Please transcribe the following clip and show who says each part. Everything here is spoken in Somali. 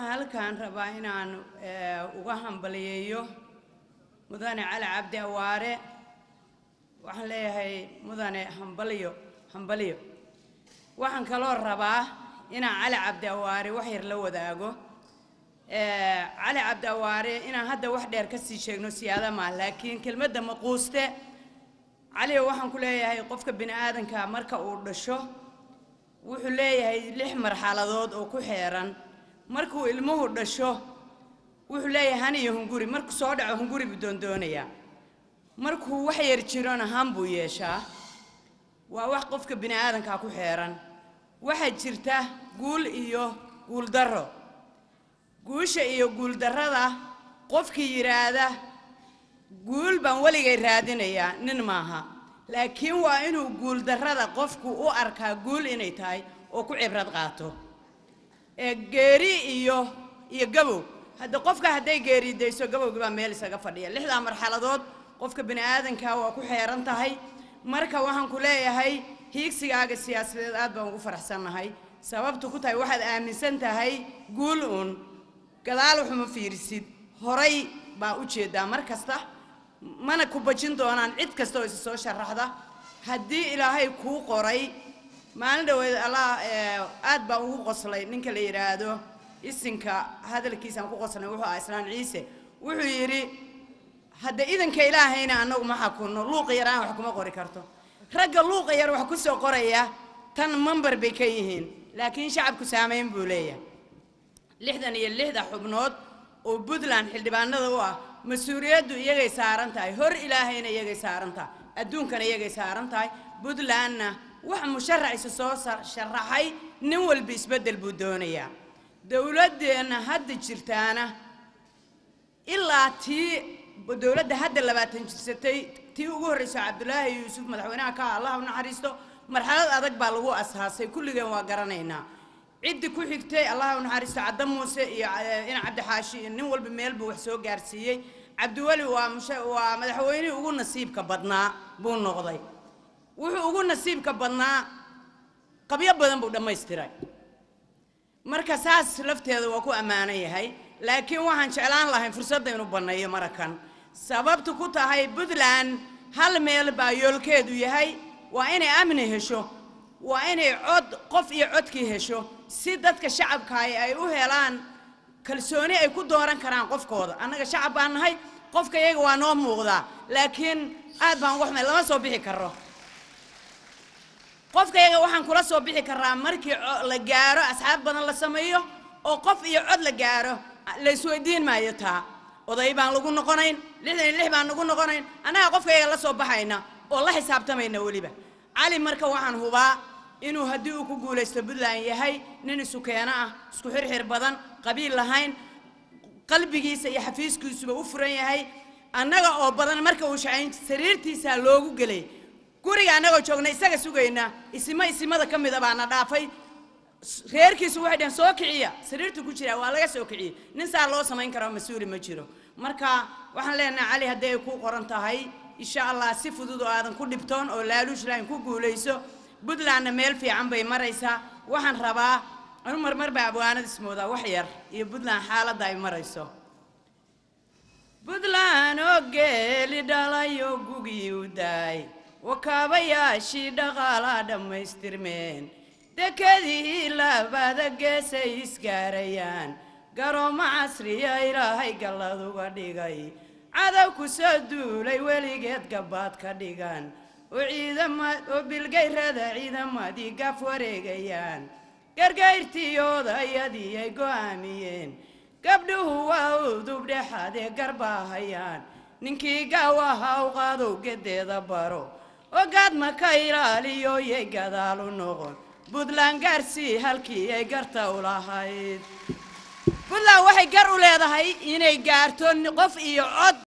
Speaker 1: waxaan halkan rabaa inaan eh, uga hambaliyeeyo mudane cali cabdi awaare waxaan leeyahay mudane hambaliyo hambaliyo waxaan kaloo rabaa inaan cali cabdi awaare wax yar la wadaago Eh, cali cabdi awaare inaan hadda wax dheer ka sii sheegno siyaada maa laakiin kelmadda maquuste cali waxaan ku leeyahay qofka bini aadanka marka uu dhasho wuxuu leeyahay lix marxaladood oo ku xeeran markuu ilmuhu dhasho wuxuu leeyahay han iyo hunguri markuu soo dhaco hunguri buu doondoonayaa markuu wax yar jirona han buu yeeshaa waa wax qofka bini aadanka ku xeeran waxaa jirta guul iyo guuldarro guusha iyo guuldarrada qofkii yidhaahda guul baan weligay raadinayaa nin maaha laakiin waa inuu guuldarrada qofku u arkaa guul inay tahay oo ku cibrad qaato ee geeri iyo iyo gabow hadda qofka hadday geeridayso gabowgii baa meel isaga fadhiya lixdaa marxaladood qofka bini aadanka waa ku xeeran tahay marka waxaan ku leeyahay hiigsigaaga siyaasadeed aad baan ugu faraxsannahay sababtu ku tahay waxaad aaminsan tahay guul uun gadaal waxuma fiirisid horay baa u jeedaa mar kasta mana ku bajin doonaan cid kasta oo isa soo sharaxda haddii ilaahay kuu qoray maalin dhaweed allah eh, aad baan ugu qoslay ninka la yidhaahdo isinka hadalkiisaan ku qoslay wuxuu ahaa islaan ciise wuxuu yidhi hadda idanka ilaahayna annagu ma xakunno luuqa yar aan wax kuma qori karto ragga luuqa yar wax ku soo qoraya tan mambar bay ka yihiin laakiin shacabku saamayn buu leeyahay lixdan iyo lixda xubnood oo puntland xildhibaanada u ah mas-uuliyaddu iyagay saaran tahay hor ilaahayna iyagay saaran tahay adduunkana iyagay saaran tahay puntlandna wax musharaciisa soo sa- sharaxay nin walba isbeddel buu doonayaa dowladdeenna hadda jirtaana ilaa tii dowladda hadda labaatan jirsatay tii ugu horreyso cabdulaahi yuusuf madaxweynaha ka ah allah u naxariisto marxalad adag baa lagu asaasay kulligeen waa garanaynaa ciddii ku xigtay allah u naxariisto cadda muuse iyo eh, ina cabdixaashi iyo nin walba meel buu wax soo gaarsiiyey cabdiweli waa musha- waa madaxweynihii ugu nasiibka badnaa buu noqday wuxuu ugu nasiibka badnaa qabyo badan buu dhammaystiray marka saas lafteeda waa ku ammaanan yahay laakiin waxaan jeclaan lahayn fursadda inuu banneeyo marakan sababtu ku tahay puntland hal meel baa yoolkeedu yahay waa inay amni hesho waa inay cod qof iyo codkii hesho si dadka shacabkaahi ay u helaan kalsooni ay ku dooran karaan qofkooda annaga shacab baan nahay qofka iyaga waa noo muuqdaa laakiin aad baan uga xumay lama soo bixi karo qofka iyaga waxaan kula soo bixi karaa markii co- la gaaro asxaab badan la sameeyo oo qof iyo cod la gaaro la isweydiin maayo taa oday baan lagu noqonayn lixdan iyo lix baan lagu noqonayn annaga qofka iyaga la soo baxayna oo la xisaabtamayna weliba cali marka waxaan hubaa inuu haddii uu ku guulaysto puntland yahay nin isu keeno ah isku xirxir badan qabiil lahayn qalbigiisa iyo xafiiskiisuba u furan yahay annaga oo badan marka uu shacayn sariirtiisaa loogu gelay guriga annagoo joogna isaga sugayna isima isimada ka mida baana dhaafay S- reerkiisu waxay dhaheen soo kiciya sariirtu ku jira waa laga soo kiciyey nin saa loo samayn karo mas-uuli ma jiro marka waxaan leenahay cali haddii ay ku qoran tahay insha allah si fudud oo aadan ku dhibtoon oo laaluush lahayn ku guulayso puntlandna meel fiican bay maraysaa waxaan rabaa anu marmar baa abwaanada ismoodaa wax yar iyo puntland xaaladda ay marayso puntland oo geeli dhalayo gugii u daay wakaabayaashii dhaqaalaa dhammaystirmeen dekedii labada geesay isgaarayaan garoomo casriya ilaahay gallad uga dhigay cadow ku soo duulay weligeed gabaad ka dhigan oo ciidama oo bilgayrada ciidamadii gaf wareegayaan gargayrtiyooda iyadii ay go'aamiyeen gabdhuhu waa udub dhexadee garbaahayaan ninkii gaawaha u qaadow gedeeda baro ogaad ma ka ilaaliyo yay gadaal u noqon puntland gaarsii halkii ay garta u lahayd puntland waxay gar u leedahay inay gaarto qof iyo cod